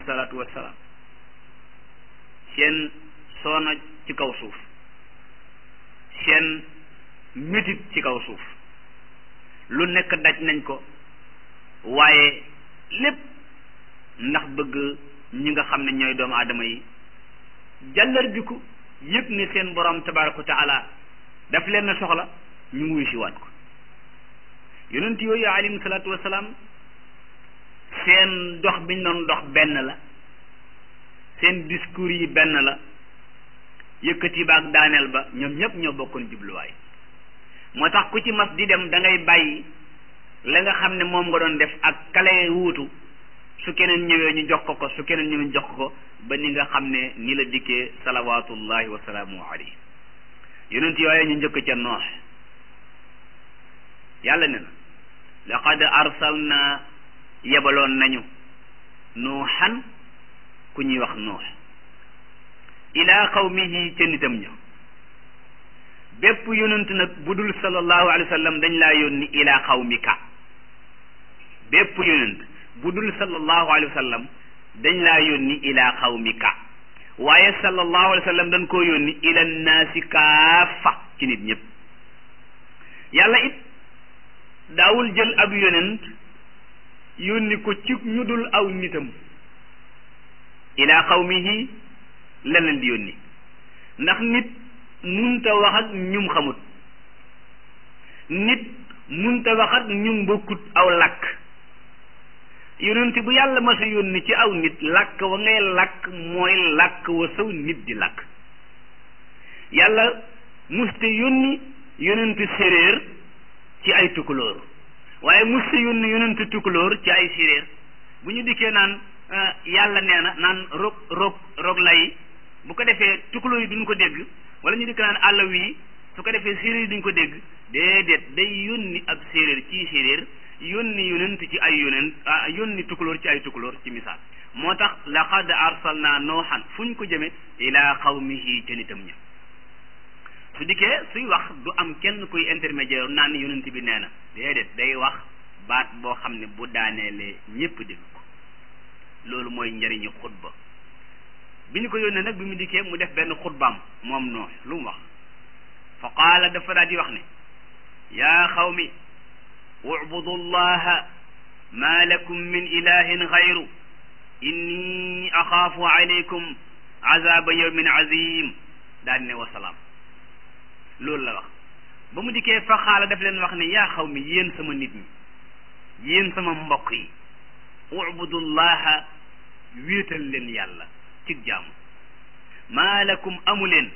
salaatu wassalaam seen soona ci kaw suuf seen métit ci kaw suuf lu nekk daj nañ ko waaye lépp ndax bëgg ñi nga xam ne ñooy doomu aadama yi jàllar biku yëg ne seen borom tabaraka wa taala daf leen na soxla ñu wuy si waat ko yonent yooyu alayhim salaatu wasalaam seen dox biñ doon dox benn la seen discours yi benn la yëkkati ba ak daaneel ba ñoom ñëpp ñoo bokkoon jubluwaay moo tax ku ci mas di dem da ngay bàyyi la nga xam ne moom nga doon def ak kale wuutu su keneen ñëwee ñu jox ko ko su keneen ñëwee ñu jox ko ba ni nga xam ne ni la dikkee salawaatullahi wa salaamu alayhi yonent yooyu ñu njëkk ca noox yàlla ne na laqad arsalna yebaloon nañu nuuxan ku ñuy wax nuux ila qawmihi ca nitam ña bépp yonent nag bu dul sallallahu alayhi wa sallam dañ laa yónni ila qawmika bépp yonent bu dul sallallahu alayhi wa sallam dañ laa yónni ila qawmika waaye sallallahu alayhi wa sallam dañ koo yónni ila naasi kaafa ci nit ñëpp yàlla it daawul jël ab yonent yónni ko ci ñu dul aw nitam ila qawmihi la leen di yónni ndax nit munta wax ak ñum xamut nit munta wax ak ñum bokkut aw làkk yonent bu yàlla ma sa yónni ci aw nit làkk wa ngay làkk mooy làkk wa saw nit di làkk yàlla muste yónni yonent séréer ci ay tukulóor waaye muste yónni yonent tukulóor ci ay séréer bu ñu dikkee naan yàlla nee na naan rog rog rog lay bu ko defee tukulóor yi duñ ko dégg wala ñu dikk naan àll wi su ko defee séréer yi duñ ko dégg déedéet day yónni ab séréer ci séréer yónni yonent ci ay yonent yónni tukulóor ci ay tukulóor ci misaal moo tax laqad arsalna nooxan fu ñu ko jëme ila qawmihi ca nitam ña su dikkee suy wax du am kenn kuy intermédiaire naan yonent bi nee na déedéet day wax baat boo xam ne bu daaneelee ñépp dégg ko loolu mooy njëriñu xutba bi ñu ko yónnee nag bi mu dikkee mu def benn xutbaam moom noox lu mu wax fa qaala dafa daal di wax ne yaa xawmi ubudu llaha ma lakum min ilahin gayru inni axaafu alaykum azaba yawmin azim daal ne wasalaam loolu la wax ba mu dikkee fa xaala daf leen wax ne yaa xaw mi yéen sama nit ñi yéen sama mbokk yi ubudu llaha wéetal leen yàlla ci jaamu maa lakum amu leen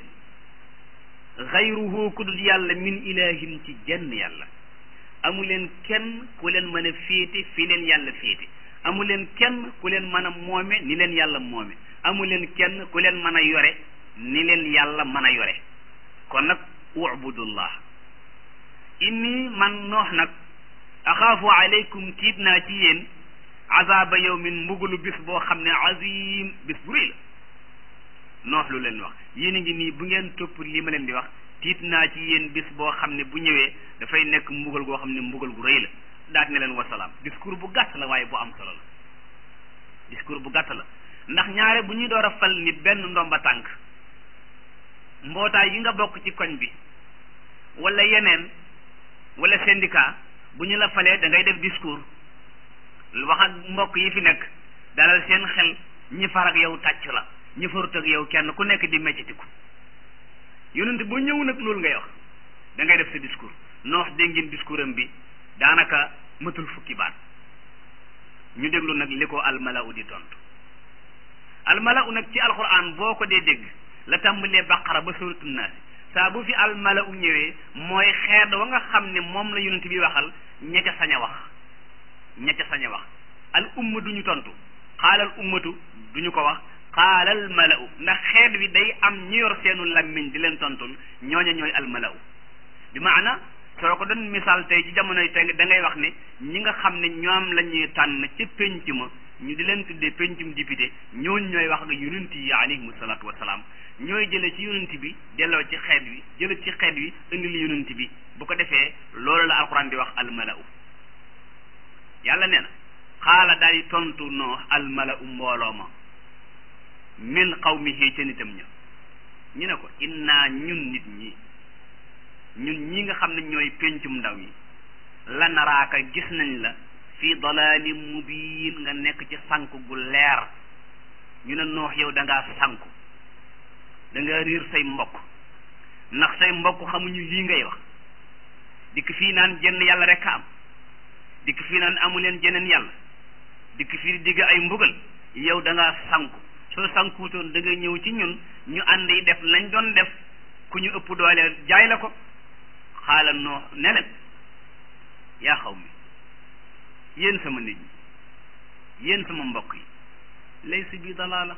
xayruhu ku dul yàlla min ilahin ci jenn yàlla amu leen kenn ku leen mën a féete fi leen yàlla féete amu leen kenn ku leen mën a moome ni leen yàlla moome amu leen kenn ku leen mën a yore ni leen yàlla mën a yore kon nag ubudullah inni man noox nag axaafu aleykum tiit naa ci yéen azaba yawmin mbugalu bis boo xam ne azim bis bu rëy la noox lu leen wax yéen a ngi nii bu ngeen topp li ma leen di wax tiit naa ci yéen bis boo xam ne bu ñëwee dafay nekk mbugal goo xam ne mbugal gu rëy la daat ne leen wasalaam discours bu gàtt la waaye bu am solo la discours bu gàtt la ndax ñaare bu ñuy door a fal nit benn ndomba tànk mbootaay yi nga bokk ci koñ bi wala yeneen wala syndicat bu ñu la falee da ngay def discours wax ak mbokk yi fi nekk dalal seen xel ñi far ak yow tàcc la ñi farut ak yow kenn ku nekk di meccitiku yonent bu ñëw nag loolu ngay wax da ngay def sa discours noox dégg ngeen discours am bi daanaka matul fukki baat ñu déglu nag li ko almalau di tontu almalau nag ci alquran boo ko dee dégg la tàmbalee baqara ba suratu naas saa bu fi almalau ñëwee mooy xeet wa nga xam ne moom la yonent bi waxal ña ca sañ a wax ña ca sañ a wax al umma duñu tontu xaalal ummatu duñu ko wax xaalal malau ndax xeet wi day am ñu yor seenu lammiñ di leen tontul ñooña ñooy almalau bi maana soo ko doon misaal tey ci jamonoy tey da ngay wax ne ñi nga xam ne ñoom la ñuy tànn ci penc ma ñu di leen tuddee pencum député ñooñu ñooy wax ak yonent yi alayhimu salaatu wasalaam ñooy jële ci yonent bi delloo ci xeet wi jële ci xeet wi indil yonent bi bu ko defee loolu la alquran di wax almalau yàlla nee na xaala daal di tontu noo almalau mbooloo ma min qawmihi ca nitam ña ñu ne ko inna ñun nit ñi ñun ñi nga xam ne ñooy péncum ndaw yi la naraaka gis nañ la fii dalaalin mubiin nga nekk ci sànku gu leer ñu ne noox yow da ngaa sànku da nga riir say mbokk ndax say mbokk xamuñu lii ngay wax dikk fii naan jenn yàlla rek a am dikk fii naan amu leen jeneen yàlla dikk fii digg ay mbugal yow da ngaa sànku soo sànkuutoon da nga ñëw ci ñun ñu ànd yi def lañ doon def ku ñu ëpp doole jaay la ko xaala noo ne leen yaa xaw mi yéen sama nit ñi yéen sama mbokk yi laysa bi dalaala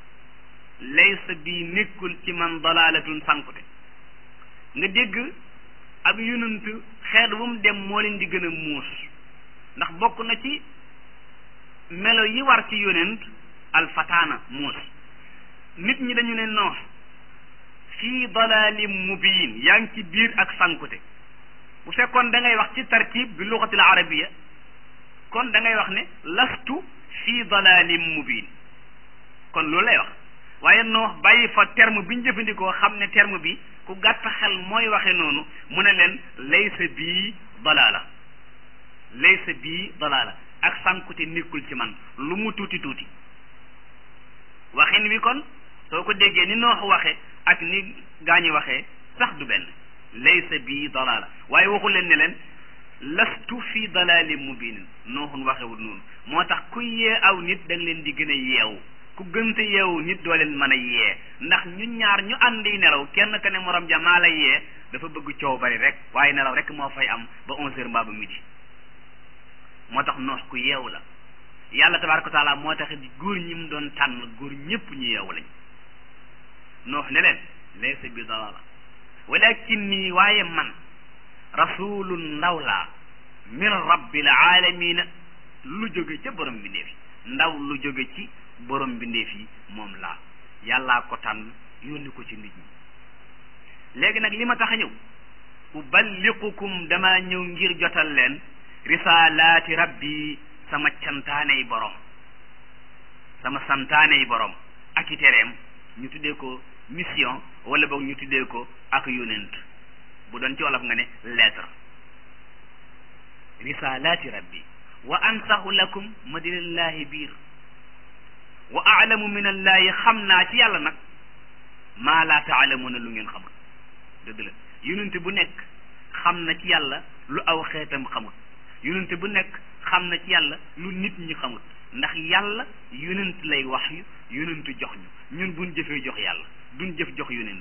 laysa bi nekkul ci man dalaalatun sànkute nga dégg ab yonent xeet wu mu dem moo leen di gën a muus ndax bokk na ci melo yi war ci yonent alfataana muus nit ñi dañu ne noox fii dalaalin mubiin yaa ngi ci biir ak sànkute bu fekkoon da ngay wax ci tarkib bi luxatil arabiya kon da ngay wax ne lastu fii dalaalin mubiin kon loolu lay wax waaye noox bàyyi fa terme bi ñu jëfandikoo xam ne terme bi ku gàtt xel mooy waxe noonu mu ne leen laysa bii dalaala laysa bii dalaala ak sànkute nekkul ci man lu mu tuuti tuuti waxin wi kon soo ko déggee ni noox waxe ak ni gaañi waxee sax du benn laysa bii dalaala waaye waxu leen ne leen lastu fi dalaalin mubinin nooxun waxewul noonu moo tax ku yee aw nit da nga leen di gën a yeewu ku gënte yeewu nit doo leen mën a yee ndax ñu ñaar ñu àndi nelaw kenn ka ne morom ja maa la yee dafa bëgg coow bari rek waaye nelaw rek moo fay am ba onze heures mbaa ba midi moo tax noox ku yeewu la yàlla tabaraka wa taala moo tax góor ñi mu doon tànn góor ñëpp ñu yeewu lañ noox ne leen laysa bi dalala walakin nii waaye man rasulu ndaw laa min rabbil alamina lu jóge ca borom bindeef yi ndaw lu jóge ci borom bindeef yi moom laa yàllaa ko tànn yónni ko ci nit ñi léegi nag li ma tax a ñëw uballiqukum dama ñëw ngir jotal leen risalaati rabbi sama cantaaney borom sama santaaney borom ak i tereem ñu tuddee ko mission wala boog ñu tuddee ko ak yonent bu doon ci wolof nga ne lettre risalaati rabbi wa ansahu lakum ma di lillahi biir wa aalamu min allahi xam naa ci yàlla nag maa laa taalamuna lu ngeen xamul dëgg la yonent bu nekk xam na ci yàlla lu aw xeetam xamul yonent bu nekk xam na ci yàlla lu nit ñi xamul ndax yàlla yonent lay wax yu yonent jox ñu ñun buñ jëfee jox yàlla duñ jëf jox yonent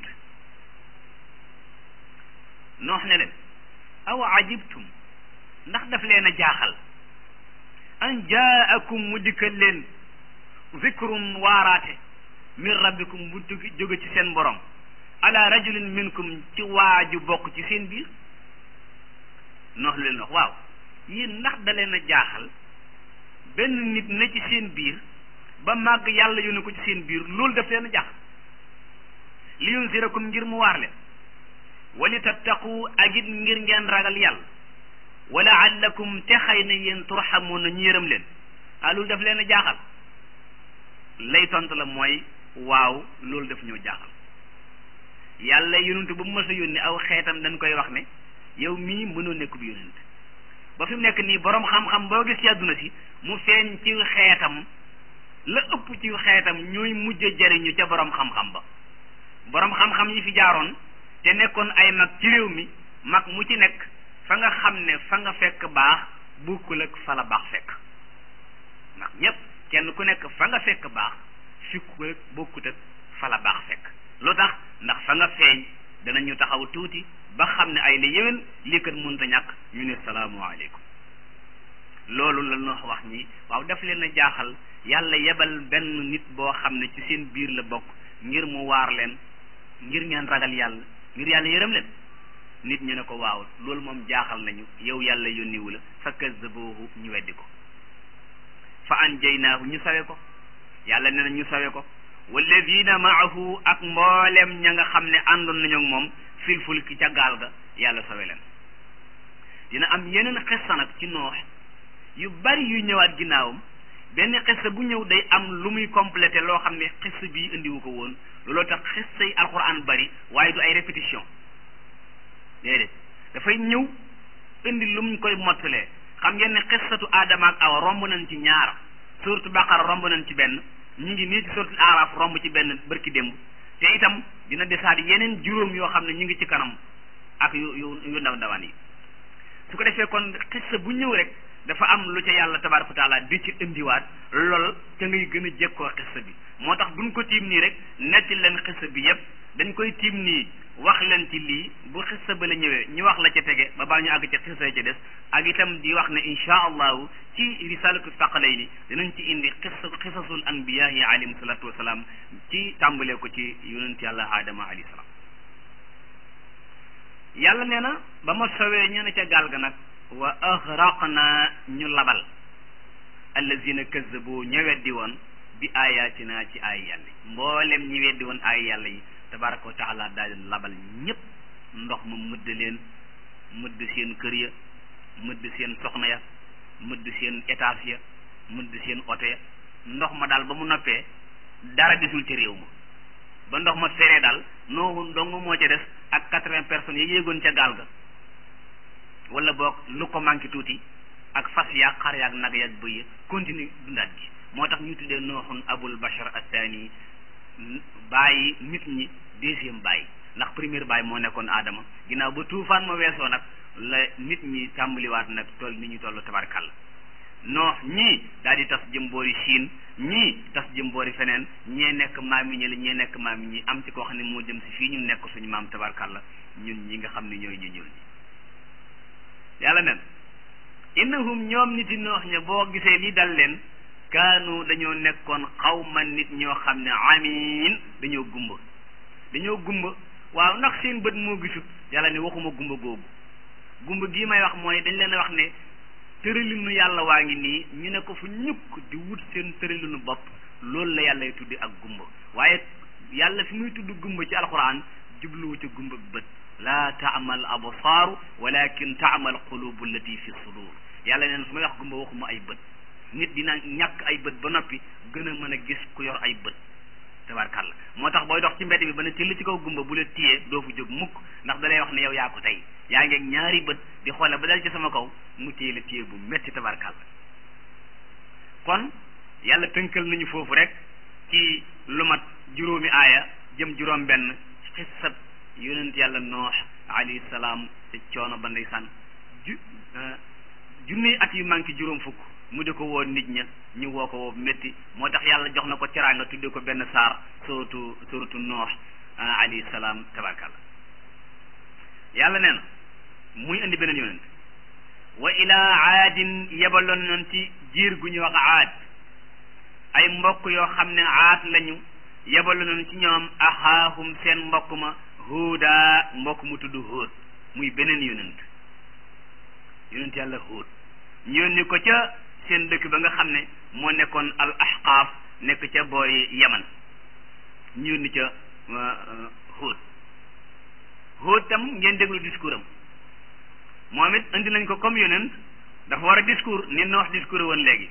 noox ne leen aw ajibtum ndax daf leen a jaaxal an jaakum mu dikkal leen zikrun waaraate min rabbikum bu jóge ci seen borom ala rajulin minkum ci waaju bokk ci seen biir noox leen wax waaw yéen ndax da leen a jaaxal benn nit na ci seen biir ba màgg yàlla yónne ko ci seen biir loolu daf leen a jaaxal li yunzirakum ngir mu waar leen wali tattaqu ak it ngir ngeen ragal yàlla wala allakum te xëy na yéen turxamuuna ñu yërëm leen ah loolu daf leen a jaaxal lay tontu la mooy waaw loolu daf ñoo jaaxal yàlla yonent bu mu mës a yónni aw xeetam dañ koy wax ne yow mii mënoo nekk bi yonent ba fi mu nekk nii borom xam-xam boo gis ci àdduna si mu feeñ ci xeetam la ëpp ci xeetam ñooy mujj jariñu ca borom xam-xam ba borom xam-xam yi fi jaaroon te nekkoon ay mag ci réew mi mag mu ci nekk fa nga xam ne fa nga fekk baax bokkul ak fa la baax fekk mag ñépp kenn ku nekk fa nga fekk baax fikkul ak bokkut ak fa la baax fekk lu tax ndax fa nga feeñ danañu taxaw tuuti ba xam ne ay la yéwén lii kat mënta ñàkk ñu ne salaamualeykum loolu la ñu wax ñi waaw daf leen a jaaxal yàlla yebal benn nit boo xam ne ci seen biir la bokk ngir mu waar leen ngir ngeen ragal yàlla ngir yàlla yërëm leen nit ñu ne ko waaw loolu moom jaaxal nañu yow yàlla yónniwu la fa kazzabuhu ñu weddi ko fa anjaynaahu ñu sawe ko yàlla ne na ñu sawe ko walladina maahu ak mboolem ña nga xam ne àndoon nañu ak moom fil fulki ca gaal ga yàlla sawe leen dina am yeneen xissa nag ci noox yu bari yu ñëwaat ginnaawam benn xissa bu ñëw day am lu muy complété loo xam ne xissa bii indiwu ko woon looloo tax xissa yi alquran bari waaye du ay répétition déedéet dafay ñëw indi lu mu koy mottalee xam ngeen ne xissatu aadama ak awa romb nañ ci ñaar suratu baqara romb nañ ci benn ñu ngi nii ci suratu araf romb ci benn bërki démb te itam dina desaat yeneen juróom yoo xam ne ñu ngi ci kanam ak yu yu yu ndaw ndawaan yi su ko defee kon xissa bu ñëw rek dafa am lu ca yàlla tabaraka wa taala di ci indiwaat lool ca ngay gën a jekkoo xissa bi moo tax duñ ko tiim nii rek netti leen xissa bi yépp dañ koy tiim nii wax leen ci lii bu xissa ba la ñëwee ñu wax la ca tege ba baa ñu àgg ca xissa ca des ak itam di wax ne insha allahu ci risalatu faqalayni dinañ ci indi xissa xisasul anbiyahi alayhim salatu wasalaam ci tàmbalee ko ci yonent yàlla aadama alayhi salaam yàlla nee na ba ma sowee ñu ne ca gaal ga nag wa axraqna ñu labal allazina kazzabu ña weddi woon bi ayatina ci ay yàlla mboolem ñi weddi woon ay yàlla yi tabaraka wa taala daal di labal ñëpp ndox ma mëdd leen mëdd seen kër ya mëdd seen soxna ya mëdd seen étage ya mëdd seen oto ya ndox ma daal ba mu noppee dara desul ci réew ma ba ndox ma feree daal nooxu dong moo ca des ak quatre-vingts personnes yi yéegoon ca gaal ga wala boog lu ko manqué tuuti ak fas yaag xar yaag nag yaag bëy ya continue dundaat gi moo tax ñu tuddee nooxun abul bashar athani bàyyi nit ñi deuxième bàyyi ndax première bàyyi moo nekkoon aadama ginnaaw ba tuufaan ma weesoo nag la nit ñi tàmbaliwaat nag toll ni ñu toll tabarkàlla noox ñii daal di tas jëm boori Chine ñii tas jëm boori feneen ñee nekk maam yi ñi la ñee nekk maam yi ñi am ci koo xam ne moo jëm si fii ñu nekk suñu maam tabarkàlla ñun ñi nga xam ne ñooy ñu ñuul ñi yàlla nen innahum ñoom nit yi noox ña boo gisee lii dal leen kaanu dañoo nekkoon xawma nit ñoo xam ne amiin dañoo gumba dañoo gumba waaw ndax seen bët moo gisut yàlla ne waxuma gumba googu gumba gii may wax mooy dañ leen a wax ne tëralinu yàlla waa ngi nii ñu ne ko fu ñukk di wut seen tëralinu bopp loolu la yàlla tuddi ak gumba waaye yàlla fi muy tudd gumba ci alquran jubluwu ca gumba bët laa taamal absaaru walakin taamal qulubu allati fi sudur yàlla neen su may wax gumba waxuma ay bët nit dina ñàkk ay bët ba noppi gën a mën a gis ku yor ay bët tabarkàlla moo tax booy dox ci mbedd bi ba ne till ci kaw gumba bu la téyee doo fu jóg mukk ndax da lay wax ne yow yaa ko tey yaa ngeeg ñaari bët di xoole ba dal ci sama kaw mu téye la téye bu metti tabarkàlla kon yàlla tënkal nañu foofu rek ci lu mat juróomi aaya jëm juróom benn xissab yonent yàlla noox alayhi salaam te coono ba ndeysaan ju junniy at yu manqué juróom fukk mu di ko woo nit ña ñu woo ko woo métti moo tax yàlla jox na ko teraanga tudde ko benn saar suratu suratu noox alayhi salaam tabarkàlla yàlla nee na muy indi beneen yonent wa ilaa aadin yebaloon nañ ci jiir gu ñuy wax aad ay mbokk yoo xam ne aad lañu yebaloon nañ ci ñoom axaahum seen mbokk ma huuda mbokk mu tudd huud muy beneen yonent yonent yàlla huud ñu yónni ko ca seen dëkk ba nga xam ne moo nekkoon al ahqaaf nekk ca boori yaman ñu yónni ca huud huud tam ngeen déglu discours am moom it indi nañ ko comme yonent dafa war a discours ni noox discours woon léegi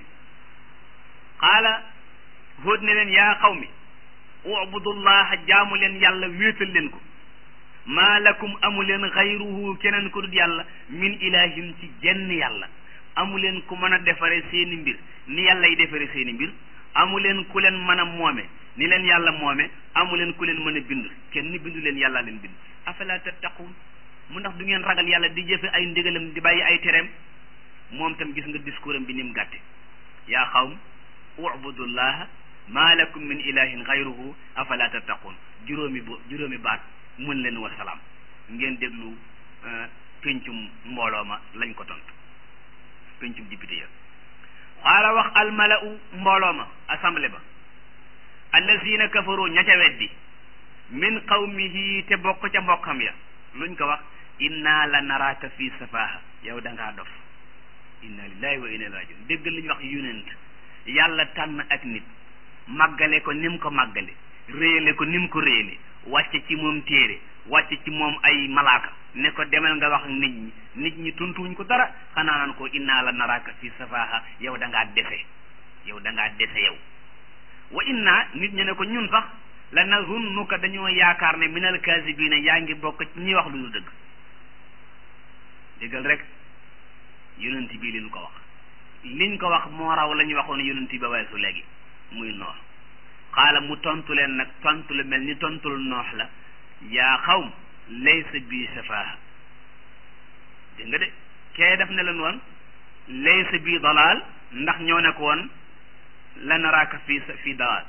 qaala huud ne leen yaa xaw mi ubudullaha jaamu leen yàlla wéetal leen ko maa lakum amu leen xayruhu keneen ku dul yàlla min ilahin ci jenn yàlla amu leen ku mën a defare seeni mbir ni yàlla yi defare seeni mbir amu leen ku leen mën a moome ni leen yàlla moome amu leen ku leen mën a bind kenn bindu leen yàlla leen bind afala tattaquun mu ndax du ngeen ragal yàlla di jëfe ay ndigalam di bàyyi ay tereem moom tam gis nga discours am bi ni mu gàtte yaa xawm ubudullaha maa lakum min ilahin xayruhu afala tattaquun juróomi bo juróomi baat mën leen wa salaam ngeen déglu pencum mbooloo ma lañ ko tontu pencum député ya xaala wax almalau mbooloo ma assemblée ba allazina kafaru ña ca weddi min qawmihi te bokk ca mbokkam ya luñ ko wax inna la naraaka fi safaha yow da ngaa dof inna lillahi wa inna ilayhi rajiun déggal li ñu wax yonent yàlla tànn ak nit màggale ko ni mu ko màggale réyale ko ni mu ko réyale wàcce ci moom téere wàcce ci moom ay malaaka ne ko demal nga wax nit ñi nit ñi tuntuwuñ ko dara xanaa naan ko inna la naraaka fi safaha yow da ngaa defe yow da ngaa dese yow wa inna nit ñi ne ko ñun sax la nazunnuka dañoo yaakaar ne minal kaasibiina yaa ngi bokk ci ñi wax lu ñu dëgg déggal rek yonent bii liñ ko wax liñ ko wax moo raw la ñu waxoon yonent ba weesu léegi muy noox xaala mu tontu leen nag tontu lu mel ni tontul noox la yaa xawm laysa bii safaaha dégg nga de kee def ne leen woon laysa bii dalaal ndax ñoo ne ko woon la naraaka fii fii dalaal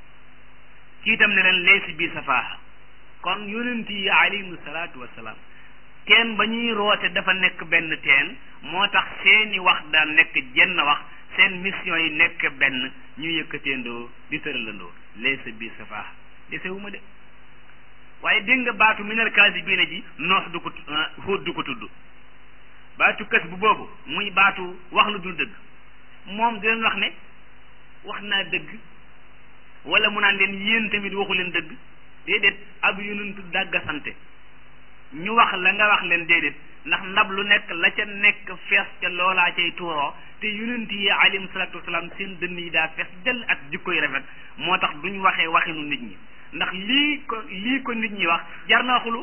kii itam ne leen laysa bii safaaha kon yonent yi alayhimu salaatu wassalaam teen ba ñuy roote dafa nekk benn teen moo tax seeni wax daan nekk jenn wax seen mission yi nekk benn ñu yëkkateendoo di tëralandoo laysa bii safaaha desewuma de waaye dégg nga baatu minal kaasibiina ji noox du ko Huud du ko tudd baatu kës bu boobu muy baatu wax lu dul dëgg moom di leen wax ne wax naa dëgg wala mu naan leen yéen tamit waxu leen dëgg déedéet ab yonentu dàgga sante ñu wax la nga wax leen déedéet ndax ndab lu nekk la ca nekk fees ca loolaa cay tuuroo te yonent yi alayhim salaatu wasalaam seen dënn yi daa fees dell ak jikko yu rafet moo tax duñ waxee waxinu nit ñi ndax lii ko lii ko nit ñi wax jar naa xulu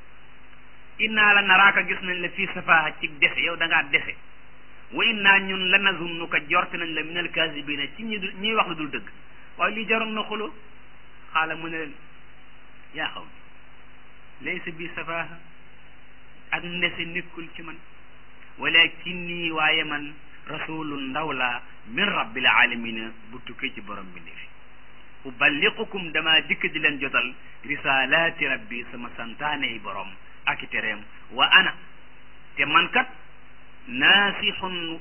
innaa la naraaka gis nañ la fii safaaha ci dese yow da ngaa dese wa innaa ñun la nazunnuka jorte nañ la minal kaasibiina ci ñi ñiy wax lu dul dëgg waaye lii jaroon na xulu xaala mu ne leen yaa xaw laysa bi safaaha ak ndese nekkul ci man walakinni waaye man rasulun ndaw laa min rabbil alamina bu tukkee ci borom bi ndefi uballiqukum dama dikk di leen jotal risalaati rabbi sama santaane yi borom ak i tereem wa ana te man kat naasixun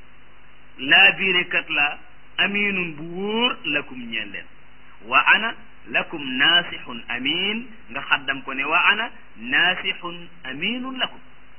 laa biire kat la aminun bu wóor lakum ñeel leen wa ana lakum naasixun amin nga xaddam ko ne wa ana naasixun aminun lakum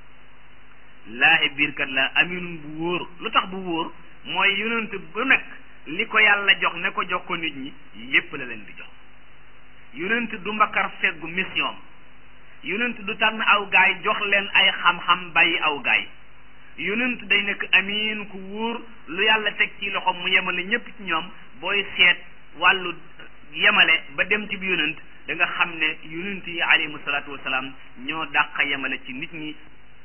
laahi biir kat la aminun bu wóor lu tax bu wóor mooy yonent bu nekk li ko yàlla jox ne ko jox ko nit ñi yépp la leen di jox yonent du mbakar feggu mission yonent du tànn aw gaay jox leen ay xam-xam bàyyi aw gaay yonent day nekk amin ku wóor lu yàlla teg ci loxo mu yemale ñépp ci ñoom booy seet wàllu yemale ba dem ci bi yonent da nga xam ne yonent yi alayhimu salaatu wasalaam ñoo dàq yemale ci nit ñi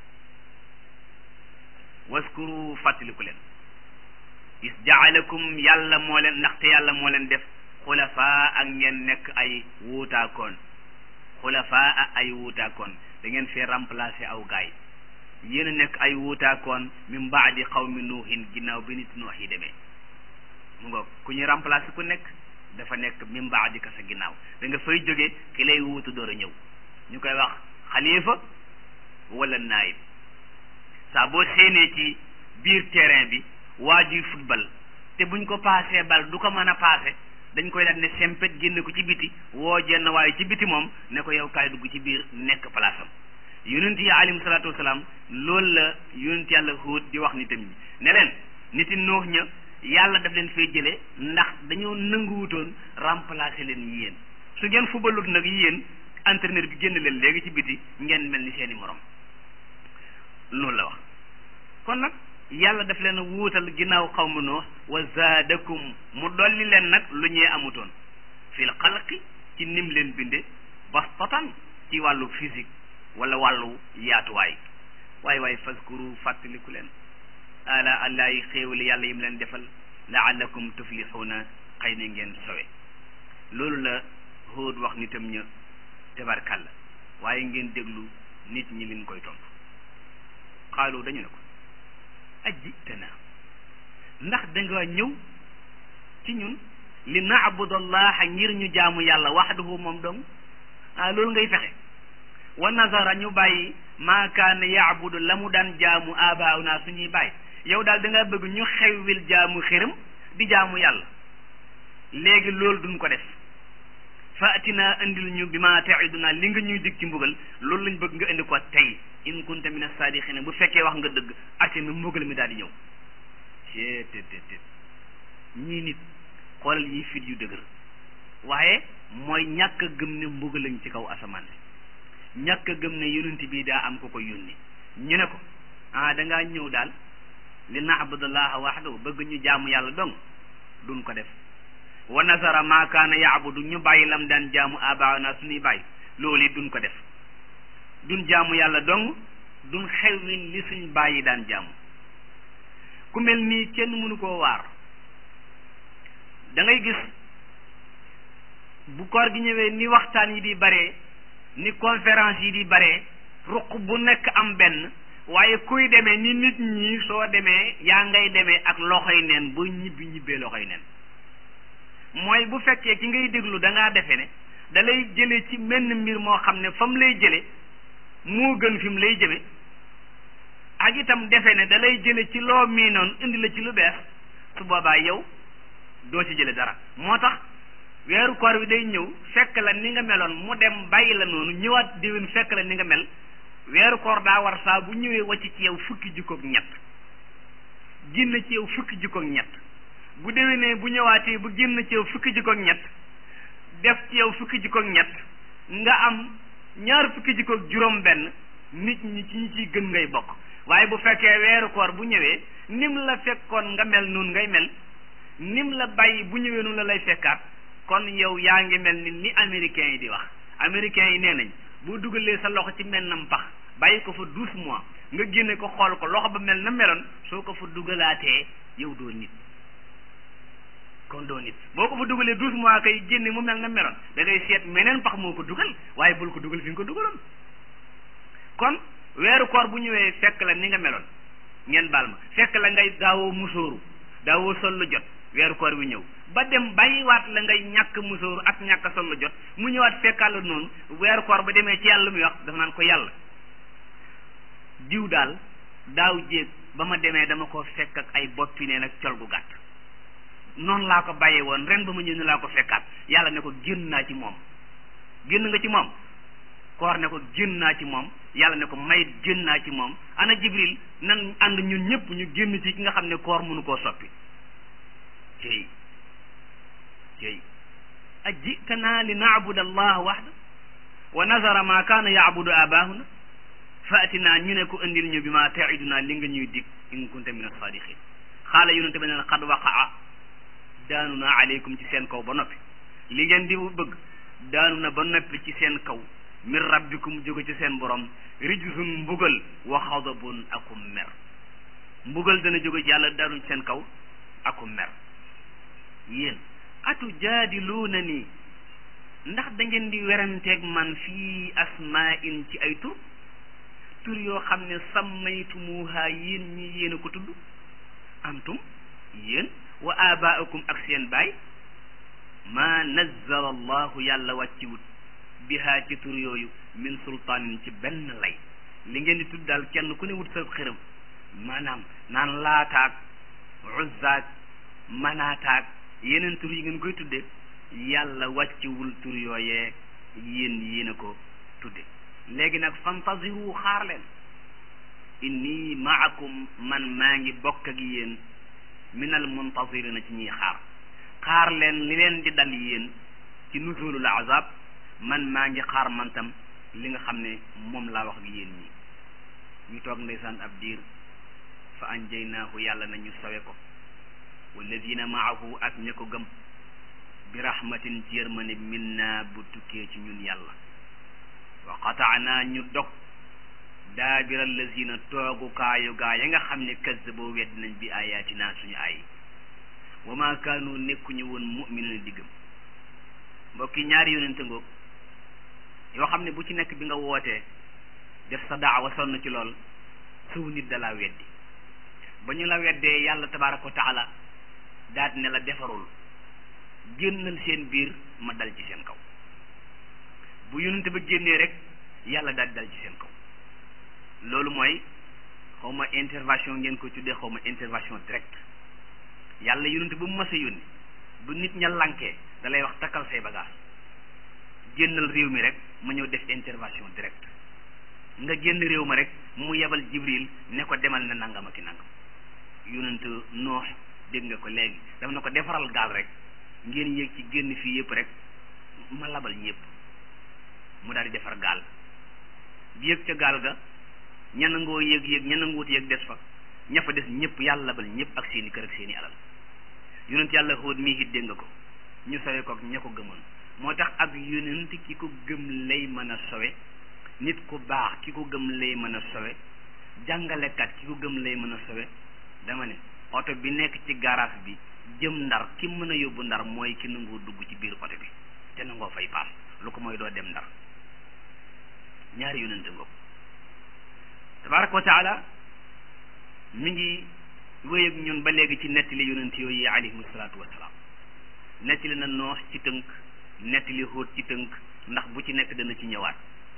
waskuru fàttaliku leen is jaalakum yàlla moo leen ndaxte yàlla moo leen def xulafaa ak ngeen nekk ay wuutaakoon xulafaa ay wuutaakoon da ngeen fee remplacer aw gaay yéen a nekk ay wuutaakoon min baadi xawmi nuuhin ginnaaw bi nit nuux yi demee mu nga ku ñu remplacer ku nekk dafa nekk min baadi ka sa ginnaaw da nga fay jóge ki lay wuutu door a ñëw ñu koy wax xalifa wala naayib saa boo séenee ci biir terrain bi waa juy football te buñ ko paasee bal du ko mën a paase dañ koy daal ne sempet génne ko ci biti woo jenn waaye ci biti moom ne ko yow kaay dugg ci biir nekk place am yonent yi alayhim salaatu wasalaam loolu la yonent yàlla Huud di wax nitam ñi ne leen niti noox ña yàlla daf leen fay jëlee ndax dañoo nanguwutoon remplacer leen yéen su ngeen fubalut nag yéen entraîneur bi génn leen léegi ci biti ngeen mel ni seeni morom loolu la wax kon nag yàlla daf leen a wuutal ginnaaw xawmu noox wa zaadakum mu dolli leen nag lu ñee amutoon fil xalqi ci nim leen binde bastatan ci wàllu physique wala wàllu yaatuwaay waay waay faskuru fàttaliku leen ala allah yi xéewali yàlla yim leen defal laallakum tuflixuuna xëy na ngeen sowe loolu la Huud wax nitam ña tabarkàlla waaye ngeen déglu nit ñi liñ koy tontu xaalu dañu ne ko ajjitana ndax danga ñëw ci ñun li naabudallaha ngir ñu jaamu yàlla waxdahu moom dong ah loolu ngay fexe wa nazara ñu bàyyi maa kaana yaabudu la mu daan jaamu abauna suñuy bàyyi yow daal da nga bëgg ñu xewwil jaamu xërëm di jaamu yàlla léegi loolu duñ ko def faatina indil ñu bi ma taiduna li nga ñuy dig ci mbugal loolu lañ bëgg nga indi ko tey in kunta min as-sadiqina bu fekkee wax nga dëgg ati mi mbugal mi daal di ñëw cee te te te ñii nit xoolal yi fit yu dëgër waaye mooy ñàkk a gëm ne mbugal lañ ci kaw asamaan si ñàkk a gëm ne yonent bi daa am ko ko yónni ñu ne ko ah dangaa ñëw daal li na'budallaha wahdahu bëgg ñu jaamu yàlla dong duñ ko def wa nasara ma kaana yaabudu ñu bàyyi lam daan jaamu abaana suñuy bàyyi loolu it duñ ko def duñ jaamu yàlla dong duñ xewwi li suñ bàyyi daan jaamu ku mel nii kenn mënu koo waar da ngay gis bu koor gi ñëwee ni waxtaan yi di bare ni conférence yi di bare ruq bu nekk am benn waaye kuy demee ni nit ñi soo demee yaa ngay demee ak loxoy neen ba ñibbi ñibbee loxoy neen mooy bu fekkee ki ngay déglu da ngaa defe ne da lay jële ci menn mbir moo xam ne fa mu lay jële moo gën fi mu lay jëme ak itam defe ne da lay jële ci loo miinoon indi la ci lu bees su boobaa yow doo ci jële dara moo tax weeru koor bi day ñëw fekk la ni nga meloon mu dem bàyyi la noonu ñëwaat déwén fekk la ni nga mel weeru koor daa war saa bu ñëwee wàcc ci yow fukki jikkoog ñett génn ci yow fukki jikkoog ñett bu déwénee bu ñëwaatee bu génn ci yow fukki jikkoog ñett def ci yow fukki jikkoog ñett nga am ñaar fukki jikkoog juróom benn nit ñi ci ñi ciy gën ngay bokk waaye bu fekkee weeru koor bu ñëwee nim la fekkoon nga mel noonu ngay mel nim la bàyyi bu ñëwee noonu la lay fekkaat kon yow yaa ngi mel ni ni américains yi di wax américains yi nee nañ boo dugalee sa loxo ci mennam pax bàyyi ko fa douze mois nga génne ko xool ko loxo ba mel na meloon soo ko fa dugalaatee yow doo nit kon doo nit boo ko fa dugalee douze mois kay génne mu mel na meloon da ngay seet meneen pax moo ko dugal waaye bul ko dugal fi nga ko dugaloon kon weeru koor bu ñëwee fekk la ni nga meloon ngeen baal ma fekk la ngay daawoo musóoru daawoo sol lu jot weeru koor bi ñëw ba dem bàyyiwaat la ngay ñàkk musóoru ak ñàkk sol lu jot mu ñëwaat fekkaat la noonu weeru koor ba demee ci yàlla muy wax dafa naan ko yàlla diw daal daaw jéeg ba ma demee dama ko fekk ak ay boppi neen ak col gu gàtt noonu laa ko bàyyee woon ren ba ma ñëw ne laa ko fekkaat yàlla ne ko génn naa ci moom génn nga ci moom koor ne ko génn naa ci moom yàlla ne ko may génn naa ci moom ana jibril nan ànd ñun ñëpp ñu génn ci ki nga xam ne koor mënu koo soppi cey cey ajitana li naabuda allah waxda wa nazara ma kaana yaabudu abaahuna faatina ñu ne ko indil ñu bi ma taiduna li nga ñuy dig in kunta min asadiqin xaala yonente bi ne xad waqaa daanu na aleykum ci seen kaw ba noppi li ngeen di bëgg daanu na ba noppi ci seen kaw min rabbikum jóge ci seen borom rijsun mbugal wa xadabun akum mer mbugal dana jóge ci yàlla daanu ci seen kaw akum mer yéen atu jaadiluuna nii ndax da ngeen di weranteeg man fii asmaa'in ci ay tur tur yoo xam ne sammaytumuha yéen ñi yéen a ko tudd antum yéen wa abaakum ak seen baay ma nazzala allahu yàlla wàcciwut biha ci tur yooyu min sultaanin ci benn lay li ngeen di tudd daal kenn ku ne wut sa xërëm maanaam naan laataak uzzaak manaataak yeneen tur yi ngeen koy tudde yàlla wàcciwul tur yooyee yéen yéen a ko tudde léegi nag fantaziru xaar leen inni maakum man maa ngi bokk ak yéen minal muntazirina ci ñiy xaar xaar leen li leen di dal yéen ci nuzulul azab man maa ngi xaar man tam li nga xam ne moom laa wax ak yéen ñi ñu toog ndeysaan ab diir fa anjaynaahu yàlla na ñu sawe ko walladina maahu ak ña ko gëm bi rahmatin ci yërmane minna bu tukkee ci ñun yàlla wa qataanaa ñu dog daabira lazina toogukaayu gaa ya nga xam ne kazzaboo wedd nañ bi ayatina suñu ay wa ma kaanu nekkuñu woon mu'minina diggam mbokki ñaari yonente ngoog yoo xam ne bu ci nekk bi nga wootee def sa daawa sonn ci lool suw nit dalaa weddi ba ñu la weddee yàlla tabaraka wa taala daat ne la defarul génnal seen biir ma dal ci seen kaw bu yonente ba génnee rek yàlla daal dal ci seen kaw loolu mooy xaw ma intervention ngeen ko tuddee xaw ma intervention direct yàlla yonente ba mu mas a yónni bu nit ña lankee da lay wax takkal say bagage génnal réew mi rek ma ñëw def intervention direct nga génn réew ma rek mu yebal jibril ne ko demal na nangam ak i nangam yonent noox dégg nga ko léegi daf na ko defaral gaal rek ngeen yéeg ci génn fii yëpp rek ma labal ñëpp mu daal di defar gaal yéeg ca gaal ga ña nangoo yéeg yéeg ña nanguwut yéeg des fa ña fa des ñëpp yàlla labal ñëpp ak seeni kër ak seeni alal yonent yàlla Huud mii it dégg nga ko ñu sowe ko ña ko gëmoon moo tax ab yonent ki ko gëm lay mën a sowe nit ku baax ki ko gëm lay mën a sowe jàngalekat ki ko gëm lay mën a sowe dama ne oto bi nekk ci garage bi jëm ndar ki mën a yóbbu ndar mooy ki nangoo dugg ci biir oto bi te nangoo fay paas lu ko mooy doo dem ndar ñaari yonente ngoog tabaraka wa taala mi ngi wéy ak ñun ba léegi ci nettali yonent yooyu yi alayhimu salaatu wasalaam nettali na noox ci tënk nettali Huud ci tënk ndax bu ci nekk dana ci ñëwaat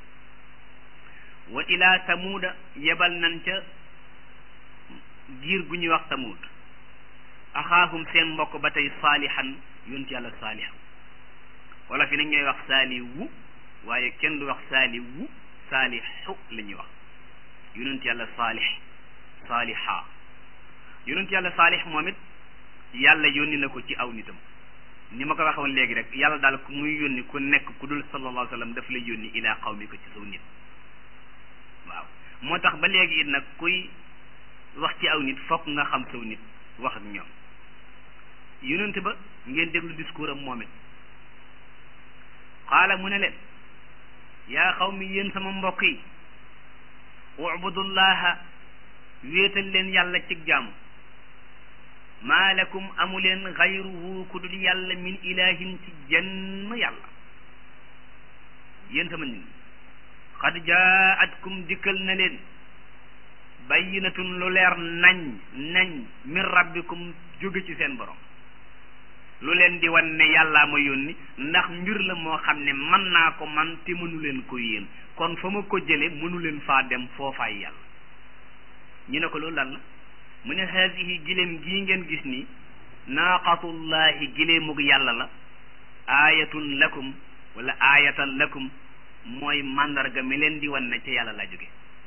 wa ila samuuda yebal nan ca giir gu ñuy wax samuud axaahum seen mbokk ba tey saalihan yonent yàlla saalih wala fi nag ñooy wax saaliwu waaye kenn du wax saaliwu saalihu la ñuy wax yonent yàlla saalih saaliha yonent yàlla saalih moom it yàlla yónni na ko ci aw nitam ni ma ko waxoon léegi rek yàlla daal ku muy yónni ku nekk ku dul sallallahu alayhi wa sallam daf lay yónni ilaa qawmi ko ci saw nit waaw moo tax ba léegi it nag kuy wax ci aw nit fokk nga xam saw nit wax ak ñoom yonent ba ngeen déglu discours am moom it qaala mu ne leen yaa qawmi yéen sama mbokk yi ubudullaha wéetal leen yàlla ci jaamu maa lakum amu leen xayruhu ku dul yàlla min ilahin ci jenn yàlla yéen sama nit xad jaatkum dikkal na leen bayyinatun lu leer nañ nañ min rabbikum jóge ci seen borom lu leen di wan ne yàllaa ma yónni ndax mbir la moo xam ne man naa ko man te mënu leen ko yéen kon fa ma ko jële mënu leen faa dem foofaay yàlla ñu ne ko loolu lan la mu ne haasihi giléem gii ngeen gis ni naaqatullahi giléemug yàlla la aayatun lakum wala aayatan lakum mooy màndarga mi leen di wan ne ca yàlla laa jóge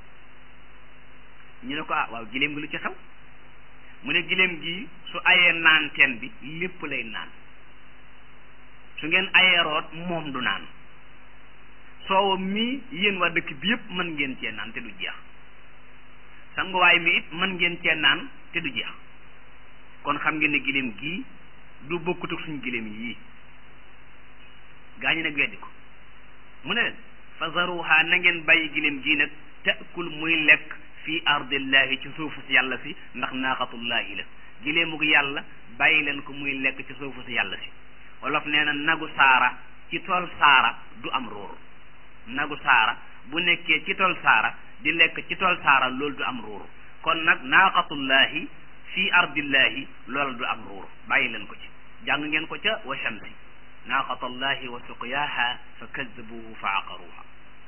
ñu ne ko ah waaw giléem gi lu ci xew mu ne giléem gi su ayee naan teen bi lépp lay naan su ngeen ayee root moom du naan soowa mii yéen waa dëkk bi yépp mën ngeen cee naan te du jeex sanguwaay mi it mën ngeen cee naan te du jeex kon xam ngeen ne giléem gii du bokkut ak suñu giléem yii gaañu nag weddi ko mu ne leen fa zaruha na ngeen bàyyi giléem gii nag taakul muy lekk fii ardillahi ci suufu si yàlla si ndax naaqatullahi la giléemug yàlla bàyyi leen ko muy lekk ci suufu si yàlla si wolof nee na nagu saara ci tool saara du am ruur nagu saara bu nekkee ci tool saara di lekk ci tool saara loolu du am ruur kon nag naaqatullahi fii ardillahi loolu du am ruur bàyyi leen ko ci jàng ngeen ko ca wa shamsi naaqatallahi wa suqyaaha fa kaddabuhu fa aqaruha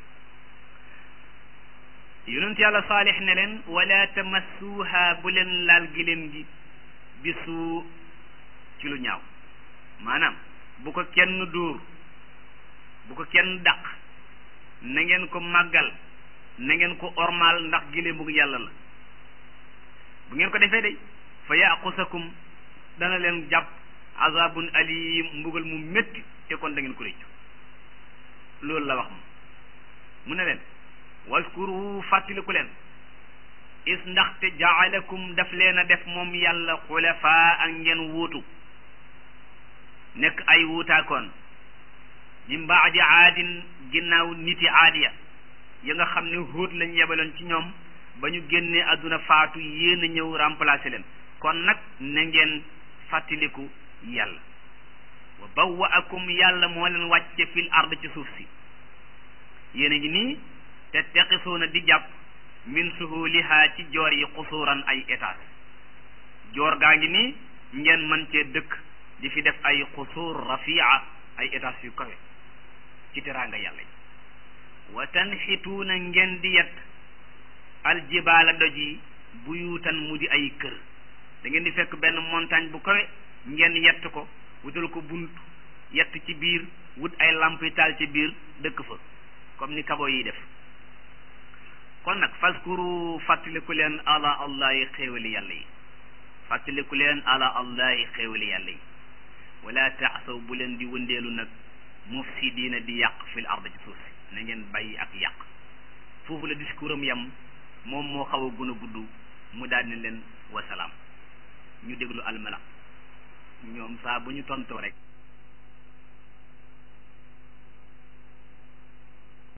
yonent yàlla saalix ne leen wala tamassuha bu leen laal giléem gi bi suu ci lu ñaaw maanaam bu ko kenn dóor bu ko kenn dàq na ngeen ko màggal na ngeen ko ormaal ndax giléem bugg yàlla la bu ngeen ko defee day fa yaqusakum dana leen jàpp azabun alim mbugal mu métti te kon da ngeen ko réccu loolu la wax moom mu ne leen waskuru fàttaliku leen is ndaxte jaalakum daf leen a def moom yàlla xulafaa ak ngeen wuutu nekk ay wuutaakoon min baadi aadin ginnaaw niti aadiya ya nga xam ne hóot lañ yebaloon ci ñoom ba ñu génnee àdduna faatu yéen a ñëw remplacer leen kon nag na ngeen fàttaliku yàlla wa bawwaakum yàlla moo leen wàcce fil ard ci suuf si yéen a ngi nii te teqisuuna di jàpp min suhuliha ci joor yi xusuuran ay étage joor gaa ngi nii ngeen mën cee dëkk di fi def ay xusuur rafia ay étage yu kawe ci teraanga yàlla yi wa tanxituuna ngeen di yett aljibaala doj yi buyuutan mu di ay kër da ngeen di fekk benn montagne bu kawe ngeen yett ko wutal ko bunt yett ci biir wut ay lampi taal ci biir dëkk fa comme ni kabo yi def kon nag faskuru fàttaliku leen ala allahi xéewali yàlla yi fàttaliku leen ala allahi xéewali yàlla yi wala taasaw bu leen di wëndeelu nag mufsidiina di yàq fil ard ci suuf si na ngeen bàyyi ak yàq foofu la discours am yam moom moo xaw a gën a gudd mu daal ne leen wasalaam ñu déglu almala ñoom saa bu ñu tontoo rek